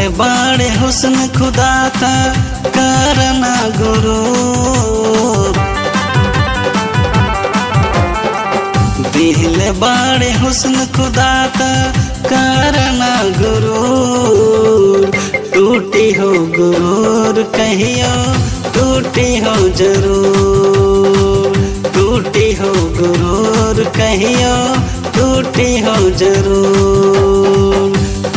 बाड़े हुस्न खुदा था करना गुरु दिल बाड़े हुस्न खुदा था करना गुरु टूटी हो गुरूर कहियो टूटी हो जरूर टूटी हो गुरूर कहियो टूटी हो जरूर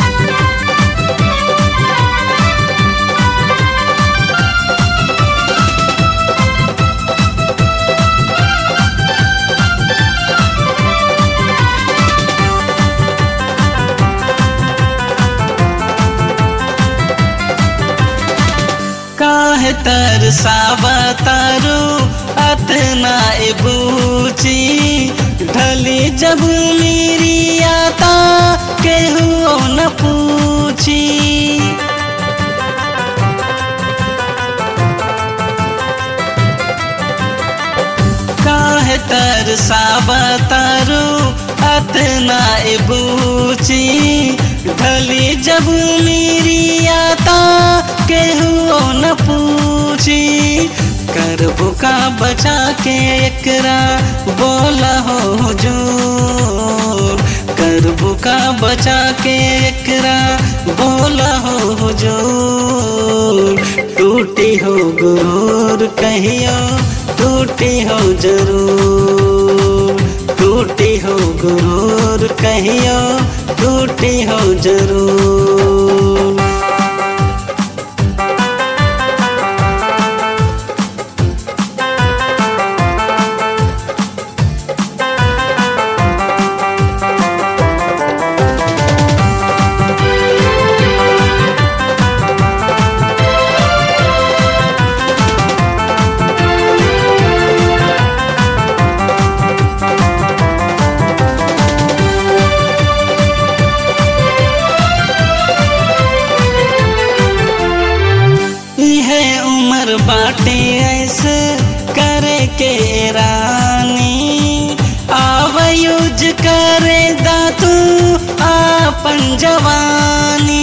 काहे तरसावा तारू अतना ए बूची ढली जब मेरी आता केहू न पूछी काहे तरसावा तारू अतना ए बूची ढली जब मेरी आता केहू न पूछी करबो का बचा के एकरा बोला हो हुजूर करबो का बचा के एकरा बोला हो हुजूर टूटी हो गुरूर कहियो टूटी हो जरूर टूटी हो गुरूर कहियो टूटी हो जरूर है उम्र बाटे ऐसे करे के रानी आवयुज करे दातू आपन जवानी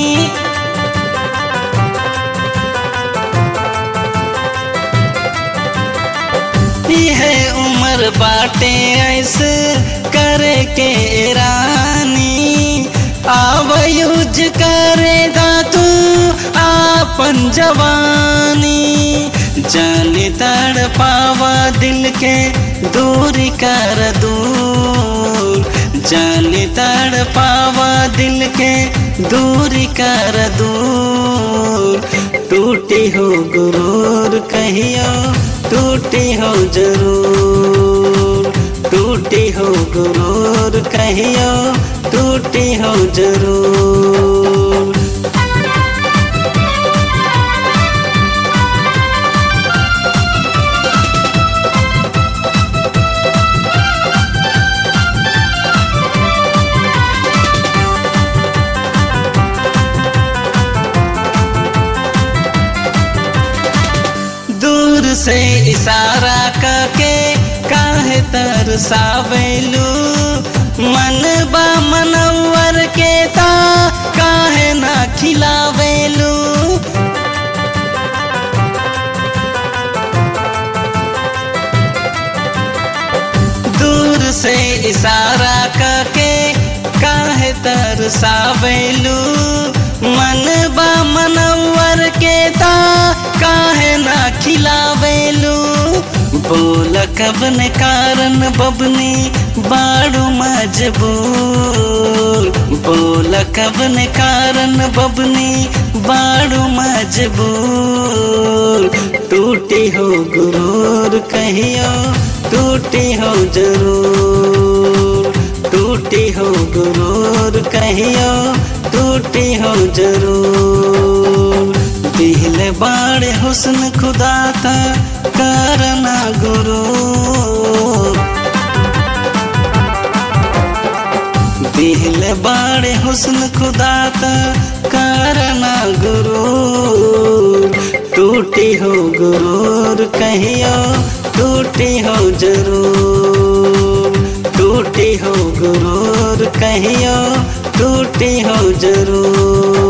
है उम्र बाटे ऐसे करे के रानी आवयुज करे दातू आपन जवानी जाने तड़ पावा दिल के दूरी कर दूर जाने तड़ पावा दिल के दूरी कर दूर टूटी हो गुरूर कहियो टूटी हो जरूर टूटी हो गुरूर कहियो टूटी हो जरूर दूर से इशारा करके काहे तरसावेलू मन बा मनवर के ता काहे ना खिलावेलू दूर से इशारा करके काहे तरसावेलू मन बा मनवर के ता काहे ना खिलावेलू बोल कबन कारण बबनी बाड़ू मजबूर बोल कबन कारण बबनी बाड़ू मजबूर टूटी हो गुरूर कहियो टूटी हो जरूर टूटी हो गुरूर कहियो टूटी हो जरूर दिल बाड़े हुस्न खुदा था करना गुरु दिल बाड़े हुस्न खुदा था करना गुरु टूटी हो गुरूर कहियो टूटी हो जरूर टूटी हो गुरूर कहियो टूटी हो जरूर